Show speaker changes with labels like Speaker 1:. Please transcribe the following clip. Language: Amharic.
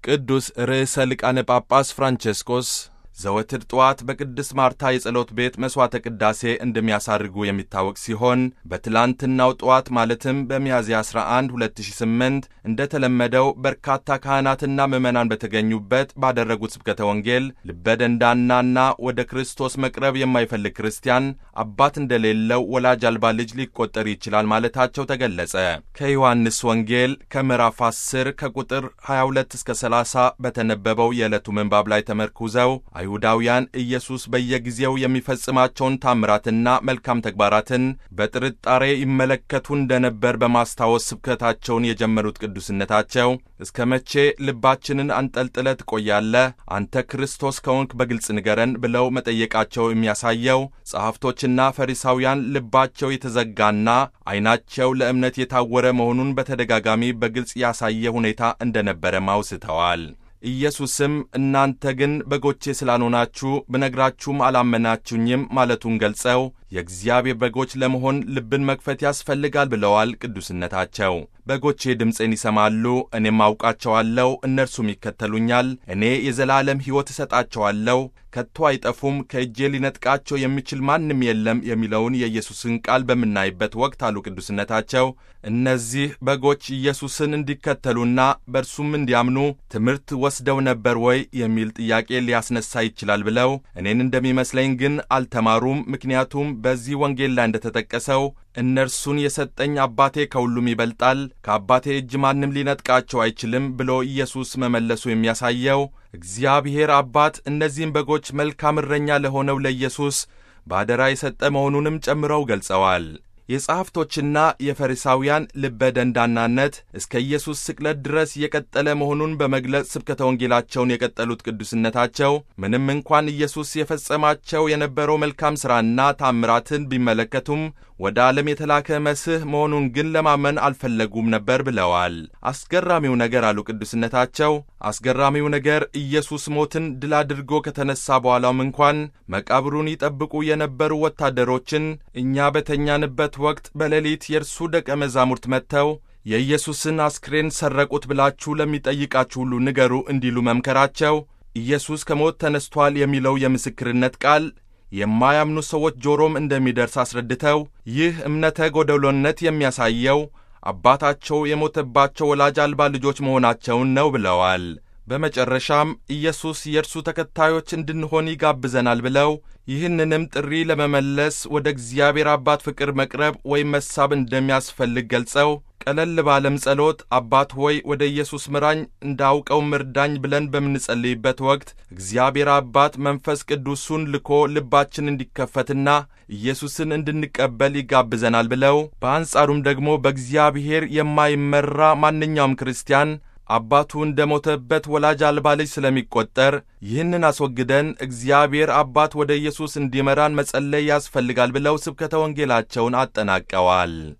Speaker 1: ቅዱስ ርዕሰ ሊቃነ ጳጳስ ፍራንቼስኮስ ዘወትር ጠዋት በቅድስት ማርታ የጸሎት ቤት መሥዋዕተ ቅዳሴ እንደሚያሳርጉ የሚታወቅ ሲሆን በትላንትናው ጠዋት ማለትም በሚያዝያ 11 2008 እንደተለመደው በርካታ ካህናትና ምዕመናን በተገኙበት ባደረጉት ስብከተ ወንጌል ልበደንዳናና ወደ ክርስቶስ መቅረብ የማይፈልግ ክርስቲያን አባት እንደሌለው ወላጅ አልባ ልጅ ሊቆጠር ይችላል ማለታቸው ተገለጸ። ከዮሐንስ ወንጌል ከምዕራፍ 10 ከቁጥር 22 እስከ 30 በተነበበው የዕለቱ ምንባብ ላይ ተመርኩዘው አይሁዳውያን ኢየሱስ በየጊዜው የሚፈጽማቸውን ታምራትና መልካም ተግባራትን በጥርጣሬ ይመለከቱ እንደነበር በማስታወስ ስብከታቸውን የጀመሩት ቅዱስነታቸው እስከ መቼ ልባችንን አንጠልጥለ ትቆያለህ? አንተ ክርስቶስ ከሆንክ በግልጽ ንገረን ብለው መጠየቃቸው የሚያሳየው ጸሐፍቶችና ፈሪሳውያን ልባቸው የተዘጋና ዓይናቸው ለእምነት የታወረ መሆኑን በተደጋጋሚ በግልጽ ያሳየ ሁኔታ እንደነበረም አውስተዋል። ኢየሱስም እናንተ ግን በጎቼ ስላልሆናችሁ ብነግራችሁም አላመናችሁኝም ማለቱን ገልጸው የእግዚአብሔር በጎች ለመሆን ልብን መክፈት ያስፈልጋል ብለዋል። ቅዱስነታቸው በጎቼ ድምፄን ይሰማሉ፣ እኔም አውቃቸዋለሁ፣ እነርሱም ይከተሉኛል። እኔ የዘላለም ሕይወት እሰጣቸዋለሁ፣ ከቶ አይጠፉም፣ ከእጄ ሊነጥቃቸው የሚችል ማንም የለም የሚለውን የኢየሱስን ቃል በምናይበት ወቅት አሉ ቅዱስነታቸው እነዚህ በጎች ኢየሱስን እንዲከተሉና በእርሱም እንዲያምኑ ትምህርት ወስደው ነበር ወይ የሚል ጥያቄ ሊያስነሳ ይችላል ብለው እኔን እንደሚመስለኝ ግን አልተማሩም። ምክንያቱም በዚህ ወንጌል ላይ እንደተጠቀሰው እነርሱን የሰጠኝ አባቴ ከሁሉም ይበልጣል፣ ከአባቴ እጅ ማንም ሊነጥቃቸው አይችልም ብሎ ኢየሱስ መመለሱ የሚያሳየው እግዚአብሔር አባት እነዚህም በጎች መልካም እረኛ ለሆነው ለኢየሱስ በአደራ የሰጠ መሆኑንም ጨምረው ገልጸዋል። የጸሐፍቶችና የፈሪሳውያን ልበ ደንዳናነት እስከ ኢየሱስ ስቅለት ድረስ የቀጠለ መሆኑን በመግለጽ ስብከተ ወንጌላቸውን የቀጠሉት ቅዱስነታቸው ምንም እንኳን ኢየሱስ የፈጸማቸው የነበረው መልካም ሥራና ታምራትን ቢመለከቱም ወደ ዓለም የተላከ መስህ መሆኑን ግን ለማመን አልፈለጉም ነበር ብለዋል። አስገራሚው ነገር አሉ ቅዱስነታቸው፣ አስገራሚው ነገር ኢየሱስ ሞትን ድል አድርጎ ከተነሳ በኋላም እንኳን መቃብሩን ይጠብቁ የነበሩ ወታደሮችን እኛ በተኛንበት ወቅት በሌሊት የእርሱ ደቀ መዛሙርት መጥተው የኢየሱስን አስክሬን ሰረቁት ብላችሁ ለሚጠይቃችሁ ሁሉ ንገሩ እንዲሉ መምከራቸው ኢየሱስ ከሞት ተነስቷል የሚለው የምስክርነት ቃል የማያምኑ ሰዎች ጆሮም እንደሚደርስ አስረድተው ይህ እምነተ ጎደሎነት የሚያሳየው አባታቸው የሞተባቸው ወላጅ አልባ ልጆች መሆናቸውን ነው ብለዋል። በመጨረሻም ኢየሱስ የእርሱ ተከታዮች እንድንሆን ይጋብዘናል ብለው ይህንንም ጥሪ ለመመለስ ወደ እግዚአብሔር አባት ፍቅር መቅረብ ወይም መሳብ እንደሚያስፈልግ ገልጸው ቀለል ባለም ጸሎት አባት ሆይ ወደ ኢየሱስ ምራኝ እንዳውቀው ምርዳኝ ብለን በምንጸልይበት ወቅት እግዚአብሔር አባት መንፈስ ቅዱሱን ልኮ ልባችን እንዲከፈትና ኢየሱስን እንድንቀበል ይጋብዘናል ብለው በአንጻሩም ደግሞ በእግዚአብሔር የማይመራ ማንኛውም ክርስቲያን አባቱ እንደ ሞተበት ወላጅ አልባ ልጅ ስለሚቆጠር ይህንን አስወግደን እግዚአብሔር አባት ወደ ኢየሱስ እንዲመራን መጸለይ ያስፈልጋል ብለው ስብከተ ወንጌላቸውን አጠናቀዋል።